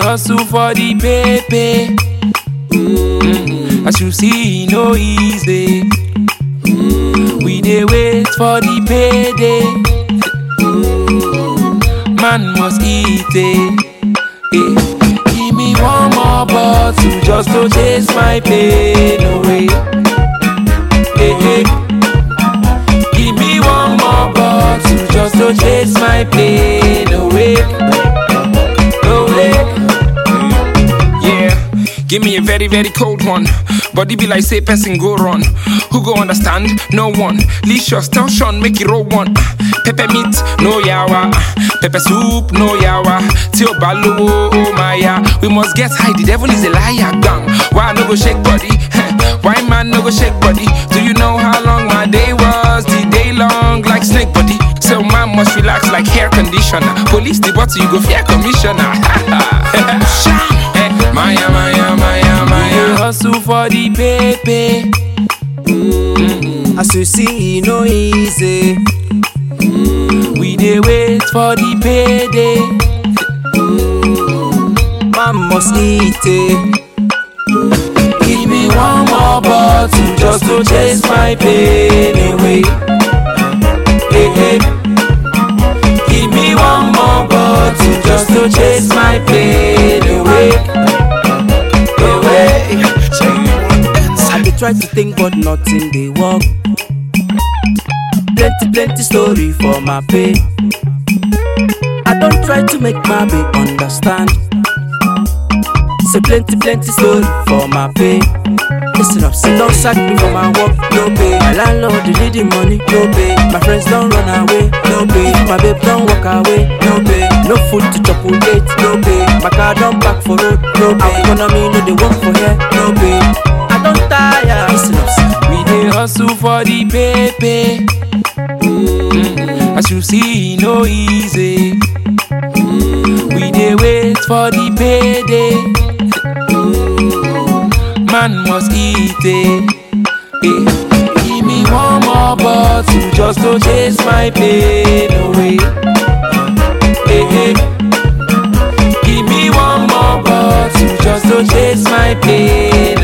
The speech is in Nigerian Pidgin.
hustle for the paper. Mm, as you see, no easy. Mm, we dey wait for the payday. Man must eat it. Eh. Give me one more bottle just to chase my pain away. Eh, eh. Give me one more bottle just to chase my pain away. Away. Yeah, give me a very, very cold one. Body be like say person go run. Who go understand? No one. Licious, tell Sean, make it roll one. Pepper meat, no yawa. Pepper soup, no yawa. Till balo, oh my ya. We must get high, the devil is a liar, gang. Why no go shake body? Why man no go shake body? Do you know how long my day was? The day long like snake body. So man must relax like hair conditioner. Police the bottle, you go fear commissioner. Eh, Maya, Maya, Maya, We Maya. hustle for the paper. As you see, e no easy. We dey wait for the payday. Man must eat it. Give me one more bottle just to chase my pain away. Hey, hey. Give me one more bottle just to chase my pain away. Away. I dey try to think, but nothing dey work. Plenty, plenty story for my pay. I don't try to make my babe understand. Say plenty, plenty story for my pay. Listen up, say don't sack me for my work, no pay. My landlord dey need the money, no pay. My friends don't run away, no pay. My babe don't walk away, no pay. No food to chop on date, no pay. My car don't back for road, no pay. Our economy no dey work for here, no pay. I don't tire. Listen up, say We dey hustle for the paper. Mm, As you see, no easy. Mm, We dey wait for the payday. Man must eat it. Eh. Give me one more bottle just to chase my pain away. Eh, eh. Give me one more bottle just to chase my pain